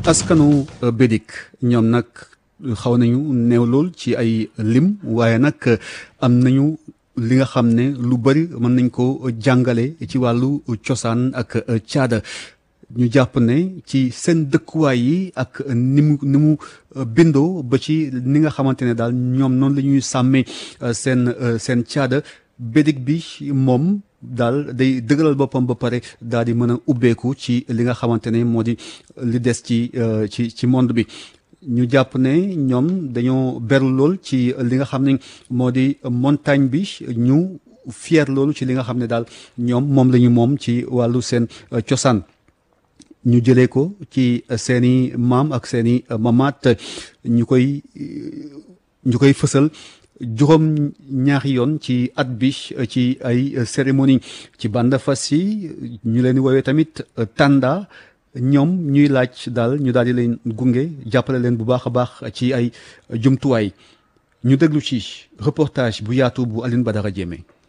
askanu Bédik ñoom nag xaw nañu néew lool ci ay lim waaye nag am nañu li nga xam ne lu bari mën nañ ko jàngale ci wàllu cosaan ak caada ñu jàpp ne ci seen dëkkuwaay yi ak ni mu ni mu bindoo ba ci ni nga xamante ne daal ñoom noonu la ñuy sàmmee seen seen caada Bédik bi moom daal day dëgëral boppam ba pare daal di mën a ubbeeku ci li nga xamante ne moo di li des ci ci ci monde bi ñu jàpp ne ñoom dañoo beru lool ci li nga xam ne moo di montagne bi ñu fier loolu ci li nga xam ne daal ñoom moom la ñu moom ci wàllu seen cosaan ñu jëlee ko ci seeni maam ak seeni mamaat ñu koy ñu koy fësal juróom ñaari yoon ci at bi ci ay cérémonie ci banda fas yi ñu leen di woowee tamit tanda ñoom ñuy laaj daal ñu daal di leen gunge jàppale leen bu baax a baax ci ay jumtuwaay ñu déglu ci reportage bu yaatu bu Aline Badara Diémé